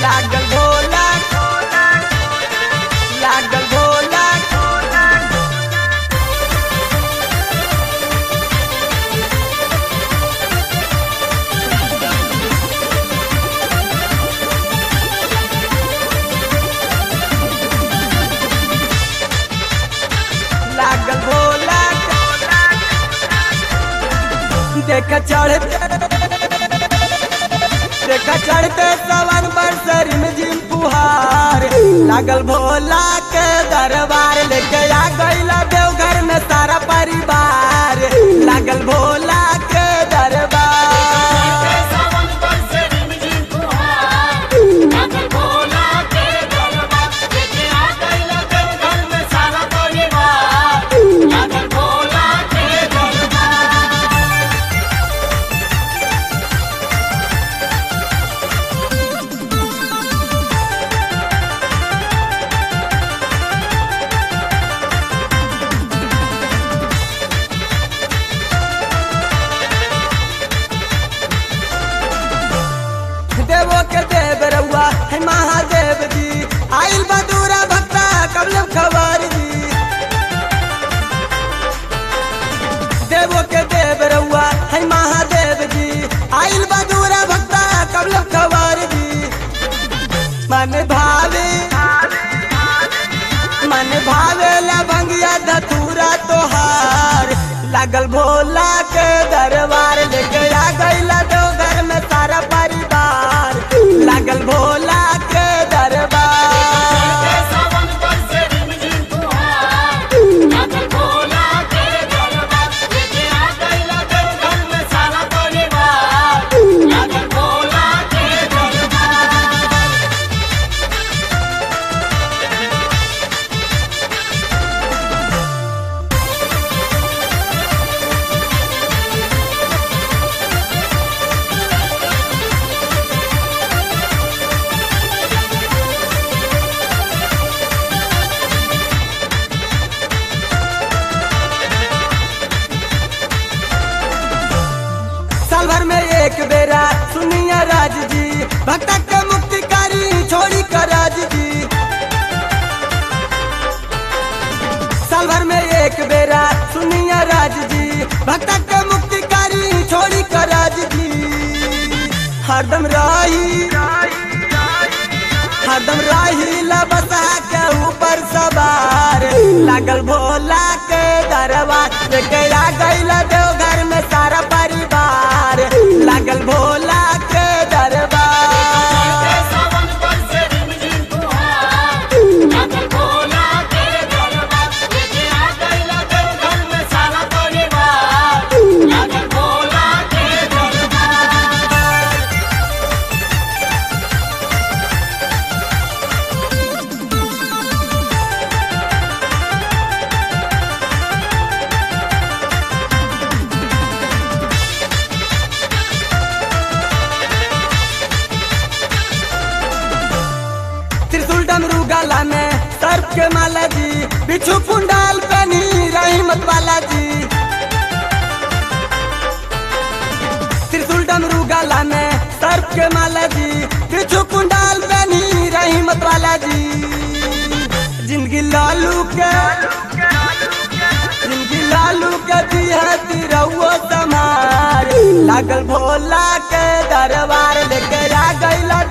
लागल भोला लागल भोला लागल भोला देख चढ़ते देख चढ़ते सवन पर सर में जिम पुहार लागल भोला के दरबार लेके आ गईला देवघर में सारा परिवार लागल भोला के दरबार सावन पर से रिमझिम फुहार, लागल भोला के दरबार। लेके आ गइला देवघर में सारा परिवार, लागल भोला के दरबार। देवो के देव रउआ है महादेव जी आइल बदूरा भक्ता कबलम खबर जी देवो के देव रउआ है महादेव जी आइल बदूरा भक्ता कबलम खबर जी मन भावे मन भावे लभंगिया धतूरा तोहार लागल भोला के दरबार लेके आ गईला देवघर में सारा परिवार लागल भोला के दरबार सावन पर से रिमझिम फुहार, लागल भोला के दरबार। लेके आ गइला देवघर में सारा परिवार, लागल भोला के दरबार। साल भर में एक बेरा सुनिया राज जी भक्ता के मुक्तिकारी छोड़ी कर राज जी साल भर में एक बेरा सुनिया राज जी भक्ता के मुक्तिकारी छोड़ी कर राज जी हरदम राही हरदम राही लबसा के ऊपर सवार लागल भोला के दरबार लेके आ गईला देवघर में सारा परिवार लागल भोला के दरबार सावन पर से रिमझिम फुहार, लागल भोला के दरबार। लेके आ गइला देवघर में सारा परिवार, लागल भोला के दरबार। त्रिशूल डमरू गाला में सर्प के माला जी बिच्छू कुंडाल कनी रहीमत वाला जी त्रिशूल डमरू गाला में सर्प के माला जी बिच्छू कुंडाल कनी रहीमत वाला जी जिंदगी लालू के जिंदगी लालू के दी है तिरहुओ समार लागल भोला के दरबार लेके आ गईला